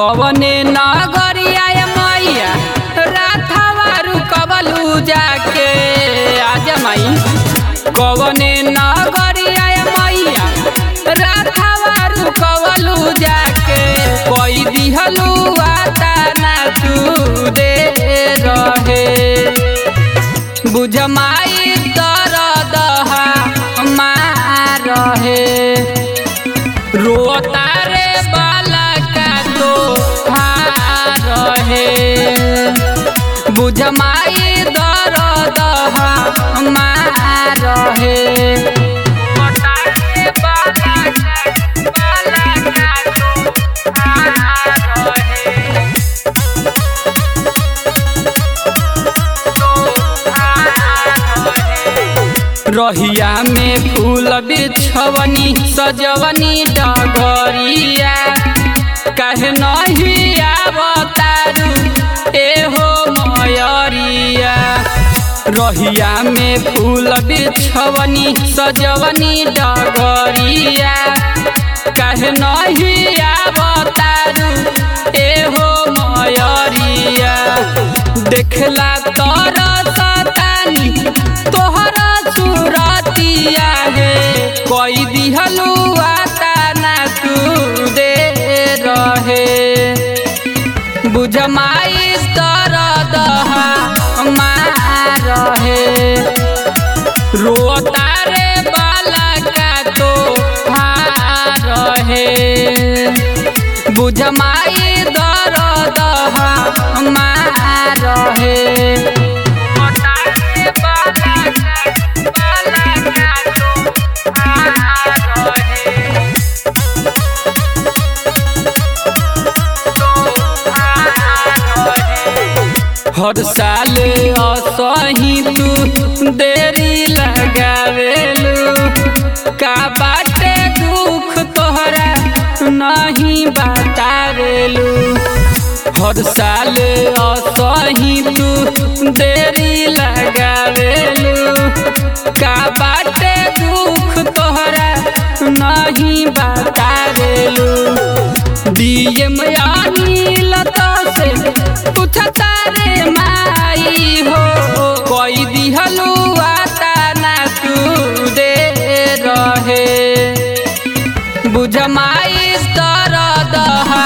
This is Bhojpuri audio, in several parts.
कवने नगरिया ए मैया राथावा रुकवलू जाके आज माई कवने नगरिया ए मैया राथावा रुकवलू जाके कोई दिहलू आता ना तू दे रहे बुझ माई दर्द मार रहे रोता रे बाला का तो हार रहे बुझ माई दर्द मार रहे रोता रे बाला का- बाला का तो हार रहे। रहिया में फूल बिछवनी सजवनी डगरिया काहे नहीं आवतारू एहो मयरिया रहिया में फूल बिछवनी सजवनी डगरिया काहे नहीं आवतारू एहो मयरिया देखला तोर सतानी तोहरा सुरतिया हे कोई दिहलू आता ना तू दे रहे बुझ माई दर्द मार रहे रोता रे बाला का तो हार रहे बुझ माई दर्द मार रहे रोता रे बाला का- बाला का तो हार रहे। हर साल असही तू देरी लगावेलू का बाटे दुख तोहरा नहीं बतावेलू हर साल असही तू देरी लगावेलू का बाटे दुख तोहरा नहीं बतावेलू डीएम अनिल तो से पूछता रे माई हो कोई दिहलू आता ना तू दे रहे बुझ माई दर्द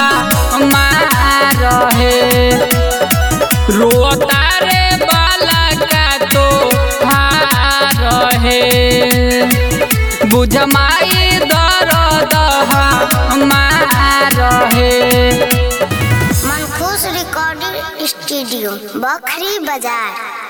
मार रहे रोता रे बाला का तो हार रहे बुझ माई दर्द मार रहे मनखुश रिकॉर्डिंग स्टूडियो बखरी बाजार